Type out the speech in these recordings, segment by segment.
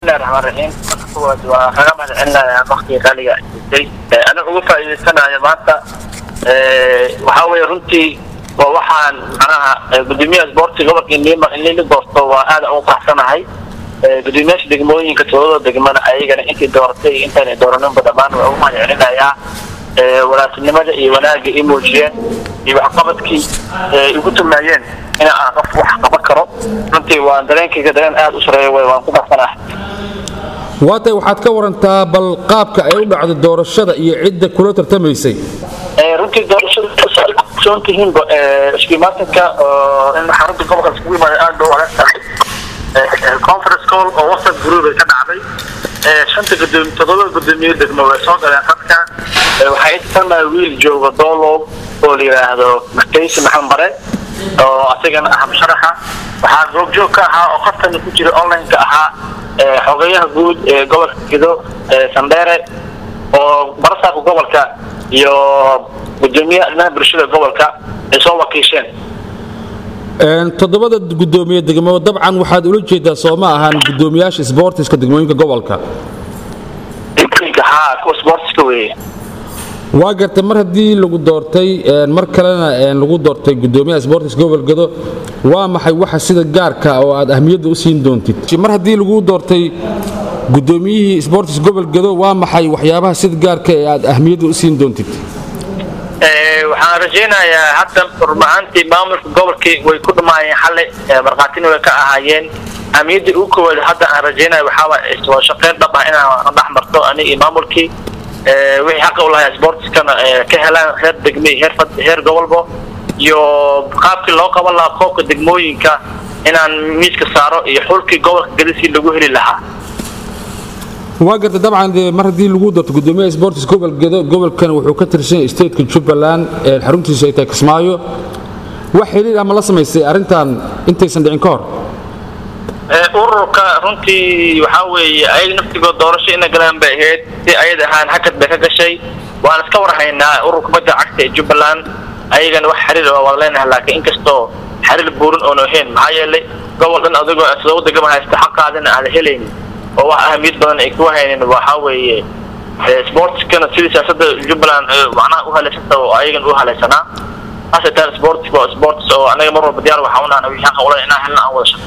bismillahi raxmaan raxiim marka kuwaad waa kaga mahad celinayaa waktiga qaaliga jirtay aniga uga faa'iidaysanayo maanta waxaa weeye runtii waa waxaan macnaha gudoomiyaha isboortiga gobolka indhiima in lili doorto waa aad ugu faraxsanahay gudoomiyaasha degmooyinka toodada degmana ayagana intii dooratay intaanay dooraninba dhammaan waa ugu mahad celinayaa walaatinimada iyo wanaagga i muujiyeen iyo waxqabadkii igu tumaayeen in aan qof wax qaban karo runtii waa dareenkayga dareen aad u sareeya way waan ku baxsanahay waatay waxaad ka warantaa bal qaabka ay u dhacdo doorashada iyo cidda kula tartamaysay runtii doorashada soon tihiinba iskuimaatinka in xarunta gobolka iskugu yimaada aad ba u adag tahay conference call oo whatsapp group ay ka dhacday shanta gudoomi toddoba gudoomiye degmo way soo galeen dadka waxaa intamaa wiil jooga doolow oo la yidhaahdo mataysi maxamed bare oo asagana ah musharaxa waxaa goobjoog ka ahaa oo qafkana ku jira online-ka ahaa xogeyaha guud ee gobolka gido sandheere oo barasaabka gobolka iyo gudoomiyaha arrimaha bulshada gobolka ay soo wakiisheen toddobada gudoomiye degmo dabcan waxaad ula jeedaa soo ma ahaan gudoomiyaasha sboortiska degmooyinka gobolka ha kuwa sportska weeye waa gartay mar haddii lagu doortay mar kalena lagu doortay gudoomiyaha sboortis gobolgado waa maxay waxa sida gaarka oo aad ahmiyadda u siin doontid mar haddii lagu doortay gudoomiyihii sboortis gobolgado waa maxay waxyaabaha sida gaarka ee aad ahmiyadda u siin doontid waxaan rajaynayaa hadda rumahaantii maamulka gobolkii way ku dhumaayeen xalay markhaatina way ka ahaayeen ahmiyadda ugu koowaad hadda aan rajaynaya waxaa waa shaqeyn dhab ah inaan dhex marto ani iyo maamulkii wixii xaqa u lahaa sportskana ka helaan heer degme heer heer gobolbo iyo qaabkii loo qaban lahaa koobka degmooyinka inaan miiska saaro iyo xulkii gobolka gadisii lagu heli lahaa waa garta dabcan mar haddii lagu doorto gudoomiyaha sportis gobol gedo gobolkan wuxuu ka tirsan yahay stateka jubbaland xaruntiisu ay tahay kismaayo wax xiriir ama la samaysay arrintan intaysan dhicin ka hor ururka runtii waxaa weeye ayaga naftigood doorasho ina galaan bay ahayd si ayad ahaan hakad bay ka gashay waan iska warhaynaa ururka badda cagta ee jubbaland ayagana wax xiriir oo wada leenahay laakiin inkastoo xiriir buurin oonu ahayn maxaa yeelay gobol dhan adigoo sidoo degama haysta xaqaadina aada helaynin oo wax ahamiyad badan ay ku haynin waxaa weeye sportskana sidii siyaasada jubbaland macnaha u halaysanta oo ayagan u halaysanaa asetaan sportska waa sports oo anaga mar walba diyaar waxaa unaan wixii xaqa ula inaan helna aan wada shaqo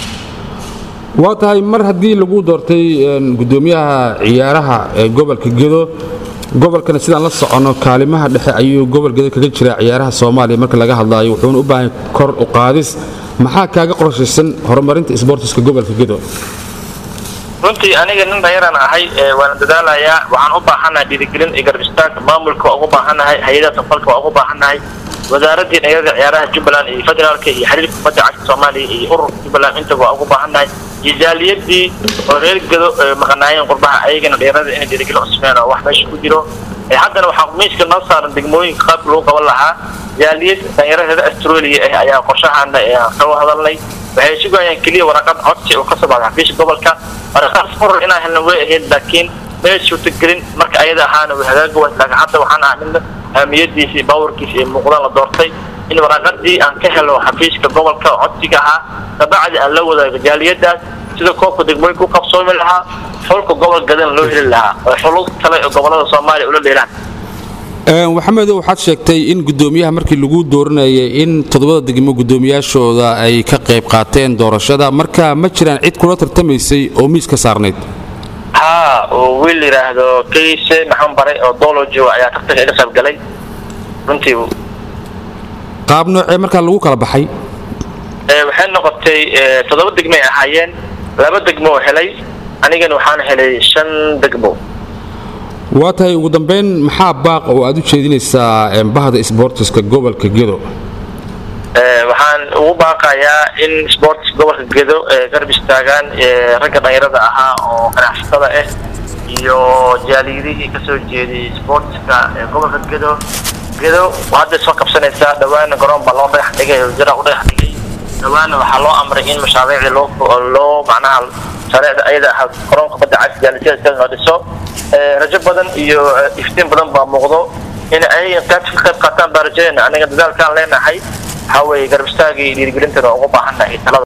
waa tahay mar haddii lagu doortay gudoomiyaha ciyaaraha ee gobolka gedo gobolkana sidaan la soconno kaalimaha dhexe ayuu gobol gedo kaga jiraa ciyaaraha soomaaliya marka laga hadlaayo wuxuuna u baahan kor u qaadis maxaa kaaga qorshaysan horumarinta sboortiska gobolka gedo runtii aniga nin dhayaraan ahay waana dadaalayaa waxaan u baahanahay dhiirigelin iyo garbistaanka maamulka waa ugu baahanahay hay-adaha safalka waa ugu baahanahay wasaaradii dhalinyarada ciyaaraha jubbaland iyo federaalka iyo xiriirka kubadda cagta soomaaliya iyo ururka jubbaland intaba waa ugu baahannahay iyo jaaliyadii oo reer gado maqanaayeen qurbaha ayagana dhalinyarada inay dhiirigelin usmeen oo wax meesha ku jiro haddana waxaa miiska noo saaran degmooyinka qaabka lagu qaban lahaa jaaliyad dhalinyarada australia ah ayaa qorshahaana kaga hadalnay waxay sugayaan keliya waraqad codsi oo kasoo baxda xafiiska gobolka waraqadas urur inaan helna way ahayd laakiin may suurtagelin marka ayada ahaana way hagaaga waas laakiin hadda waxaan ah nin ahmiyadiisa iyo baawarkiisa iyo muuqdaan la doortay in waraqadii aan ka helo xafiiska gobolka codsiga ahaa kabacdi aan la wadaago jaaliyadaas sida koobka degmooyinka u qabsoomi lahaa xulka gobol gadan loo heli lahaa oo xulul kale oo gobolada soomaaliya ula dheelaan maxamedow waxaad sheegtay in gudoomiyaha markii lagu dooranayay in toddobada degmo gudoomiyaashooda ay ka qayb qaateen doorashada marka ma jiraan cid kula tartamaysay oo miis ka saarnayd haa oo wiil yidhaahdo kayse maxamed bare oo doolo jooga ayaa tartanka iga qayb galay runtii qaab noocee markaa lagu kala baxay waxay noqotay toddoba degmo ay ahaayeen laba degmo oo helay anigana waxaan helay shan degmo waa tahay ugu dambayn maxaa baaq oo aad u jeedinaysaa bahda sboortiska gobolka gedo waxaan ugu baaqayaa in sports gobolka gedo garab istaagaan ragga dhalinyarada ahaa oo ganacsatada ah iyo jaaliyadihii kasoo jeeday sportska gobolka gedo gedo hadday soo qabsanaysaa dhawaana garoon baa loo dhagax dhigay jara u dhagax dhigay dhawaana waxaa loo amray in mashaariicii loo loo macnaha mashaariicda ayada ahaa garoonka badda cas jaalisiyaadka loo dhiso rajo badan iyo iftiin badan baa muuqdo in ay qaad ka qayb qaataan baa rajadeena aniga dadaalkaan leenahay waxaa weeye garbistaagii dhiirigelintana ugu baahannahay talada